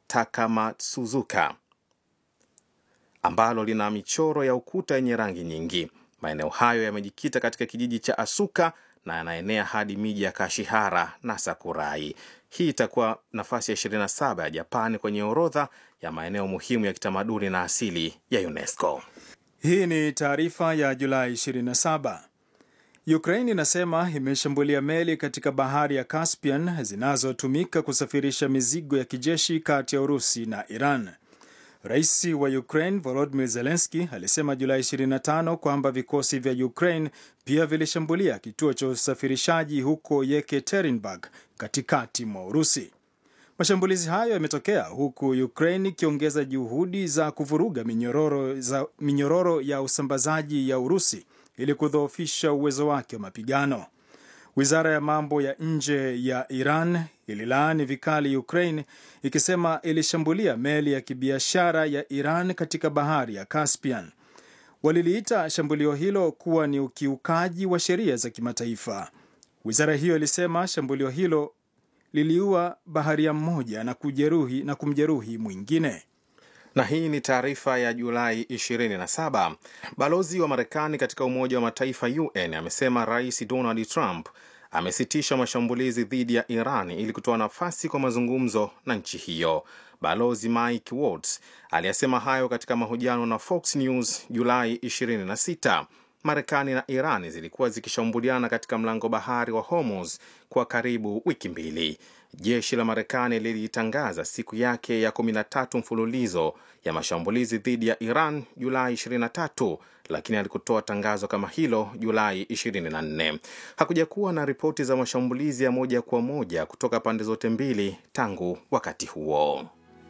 Takamatsuzuka ambalo lina michoro ya ukuta yenye rangi nyingi. Maeneo hayo yamejikita katika kijiji cha Asuka na yanaenea hadi miji ya Kashihara na Sakurai. Hii itakuwa nafasi ya 27 ya Japani kwenye orodha ya maeneo muhimu ya kitamaduni na asili ya UNESCO. Hii ni taarifa ya Julai 27. Ukraine inasema imeshambulia meli katika bahari ya Caspian zinazotumika kusafirisha mizigo ya kijeshi kati ya Urusi na Iran. Rais wa Ukraine Volodymyr Zelensky alisema Julai 25 kwamba vikosi vya Ukraine pia vilishambulia kituo cha usafirishaji huko Yekaterinburg katikati mwa Urusi. Mashambulizi hayo yametokea huku Ukraine ikiongeza juhudi za kuvuruga minyororo, za, minyororo ya usambazaji ya Urusi ili kudhoofisha uwezo wake wa mapigano. Wizara ya mambo ya nje ya Iran ililaani vikali Ukraine ikisema ilishambulia meli ya kibiashara ya Iran katika bahari ya Caspian. Waliliita shambulio hilo kuwa ni ukiukaji wa sheria za kimataifa. Wizara hiyo ilisema shambulio hilo liliua baharia mmoja na kujeruhi na kumjeruhi mwingine. Na hii ni taarifa ya Julai 27. Balozi wa Marekani katika Umoja wa Mataifa UN amesema Rais Donald Trump amesitisha mashambulizi dhidi ya Iran ili kutoa nafasi kwa mazungumzo na nchi hiyo. Balozi Mike Waltz aliyasema hayo katika mahojiano na Fox News Julai 26. Marekani na Iran zilikuwa zikishambuliana katika mlango bahari wa Hormuz kwa karibu wiki mbili. Jeshi la Marekani lilitangaza siku yake ya 13 mfululizo ya mashambulizi dhidi ya Iran Julai 23, lakini alikutoa tangazo kama hilo Julai 24. Hakuja kuwa na ripoti za mashambulizi ya moja kwa moja kutoka pande zote mbili tangu wakati huo.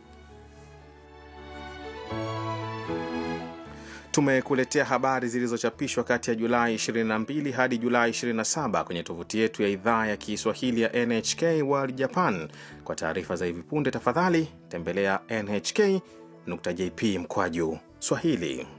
Tumekuletea habari zilizochapishwa kati ya Julai 22 hadi Julai 27 kwenye tovuti yetu ya idhaa ya Kiswahili ya NHK World Japan. Kwa taarifa za hivi punde, tafadhali tembelea nhk.jp mkwaju Swahili.